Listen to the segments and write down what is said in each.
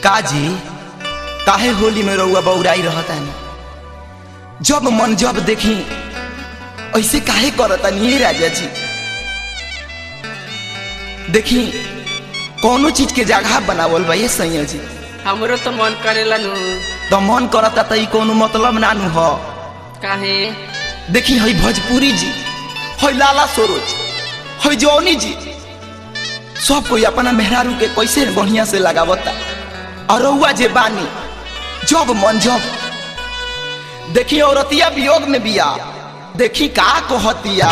काजी काहे होली में रउआ बौराई रहता जब मन जब देखी ऐसे काहे करता नहीं राजा जी देखी कौनो चीज के जगह बनावल बा ये सैया जी हमरो तो मन करेला नु तो मन करता त ई कोनो मतलब नानू ह काहे देखी हई भोजपुरी जी हई लाला सरोज हई जौनी जी सब कोई अपना मेहरारू के कैसे बढ़िया से लगावता और रउआ जे बानी जब मन जब देखी औरतिया वियोग में बिया देखी का कहतिया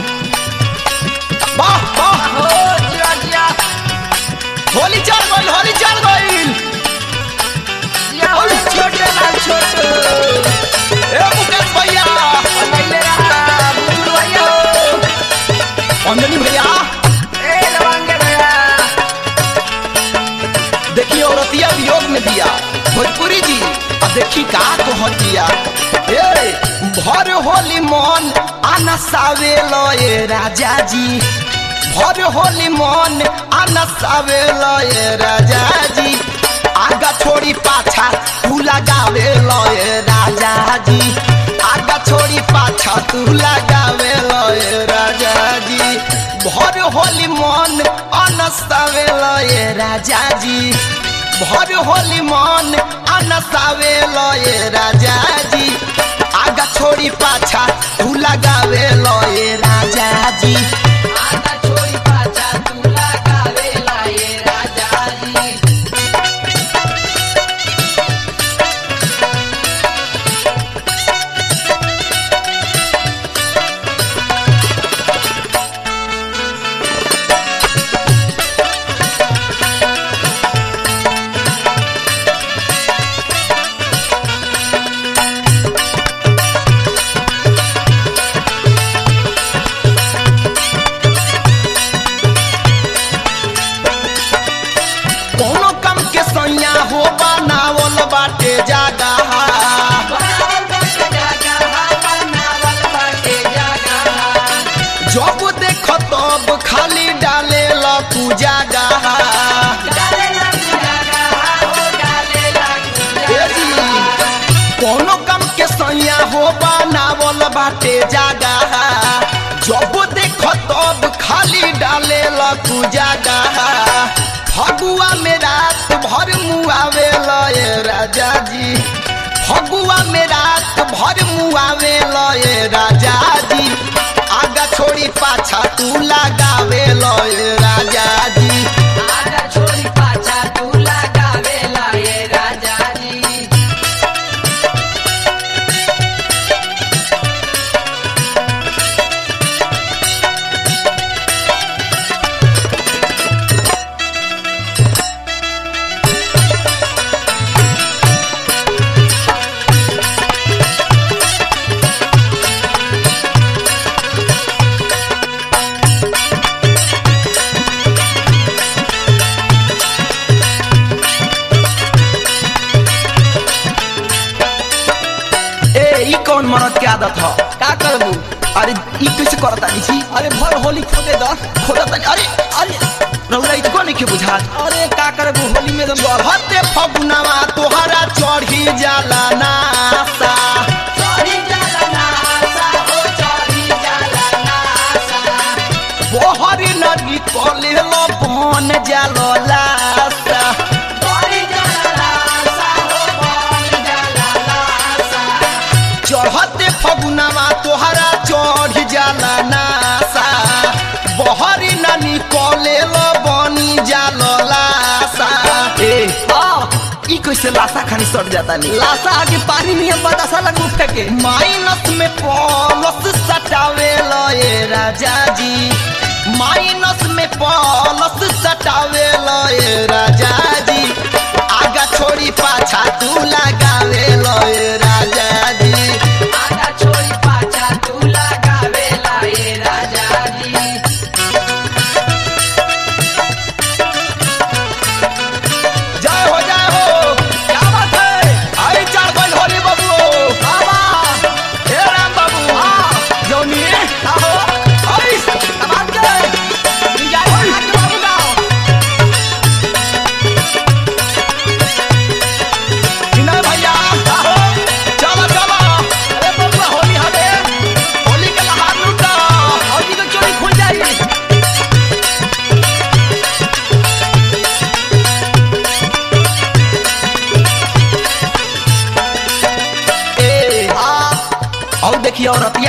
वाह वाह हो जिया जिया होली चल गइल होली चल गइल जिया हो छोटे लाल छोटे ए मुकेश भैया पहिले रहा बुजुर्ग भैया हो अंजनी भैया ए लवंगे भैया देखी औरतिया वियोग में दिया भोजपुरी जी अब देखी का कहतिया ए भर होली मन आना सावे लए राजा जी भर होली मन आना सावे लए राजा जी आगा छोड़ी पाछा तू लगावे लए राजा जी आगा छोड़ी पाछा तू लगावे लए राजा जी भर होली मन अनसावे लए राजा जी भर होली मन अनसावे लए राजा जी आगा छोड़ी पाछा तू लगावे लए राजा जी आगा छोड़ी पाछा तू लगावे लाए राजा जी कोनो कम के सैया हो बनावल बाटे जागा बनावल बाटे जागा बनावल बाटे जागा जब देख तब खाली डाले लू जागा डाले लग जागा हो डाले लग ए जी, कोनो कम के सैया हो बनावल बाटे जागा जब देख तब खाली डाले लू जागा फगुआ में रात भर मुआवे लए राजा जी फगुआ में रात भर मुआवे लए राजा जी आगा छोड़ी पाछा तू लगावे लए राजा जी आगा छोड़ी पाछा तू लगावे लाए राजा जी ए ई कौन मरद के आदत ह का करबू अरे ई कैसे करता नी छी अरे भर होली खोदे द खोदता अरे अरे रउरा इतको नहीं के बुझात अरे का करबू होली में दम चढ़ते फगुनावा तोहरा चढ़ी जाला नासा चढ़ी जाला नासा हो चढ़ी जाला नासा बोहरी नदी कले लो बन जालो लासा चढ़ी जाला नासा हो बन जाला नासा चढ़ते फगुनावा तोहरा चढ़ जाला नासा बहरी नानी कले लो बनी जालो लासा ए आ ई कैसे लासा खानी सट जाता नी लासा आगे पानी में बतासा लगू फेंके माइनस में प्लस सटावे लो ए राजा जी माइनस में प्लस सटावे लो ए राजा जी आगा छोड़ी पाछा तू लगावे लो ए राजा जी आगा छोड़ी पाछा तू लगावे लाए राजा जी जय हो जय हो क्या बात है आई चार गइल होली बाबू बाबा हे राम बाबू हां जौनी आहो आई बात के जय हो हाथ बाबू गाओ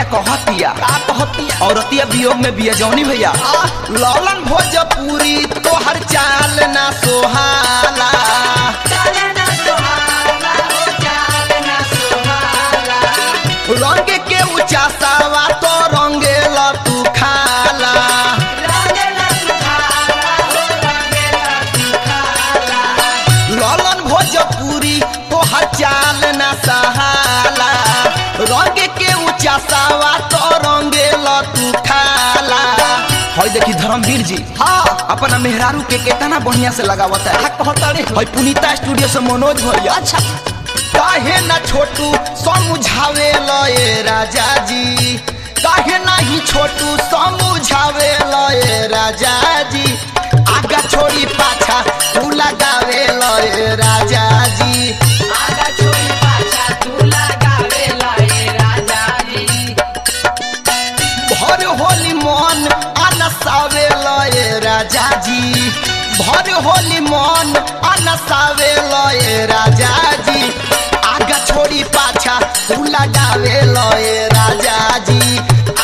कहतिया का कहतिया औरतिया वियोग में बिया जौनी भैया लौलन भोजपुरी तोहर चाल ना सोहाला चाल ना सुहाना हो चाल ना सुहाना रंग के ऊंचा सावा तो रंगेला तू खाला रंगेला सुखाला हो रंगेला सुखाला लौलन भोजपुरी तोहर चाल ना सहाला रंग के ऊंचा सावा तो रंगेला तू खाला हई देखी धर्मवीर जी हाँ अपना मेहरारू के केतना बढ़िया से लगावता है का कहतड़ी हई पुनीता स्टूडियो से मनोज भैया अच्छा काहे ना छोटू समझावे लए राजा जी काहे नाही छोटू समझावे लए राजा जी आगा छोड़ी पाछा तू लगावे लए राजा जी आगा छोड़ी पाछा तू लगावे लाए राजा जी भर होली मन अनसावे लए राजा जी भर होली मन अनसावे लए राजा जी आगा छोड़ी पाछा तू लगावे लए राजा जी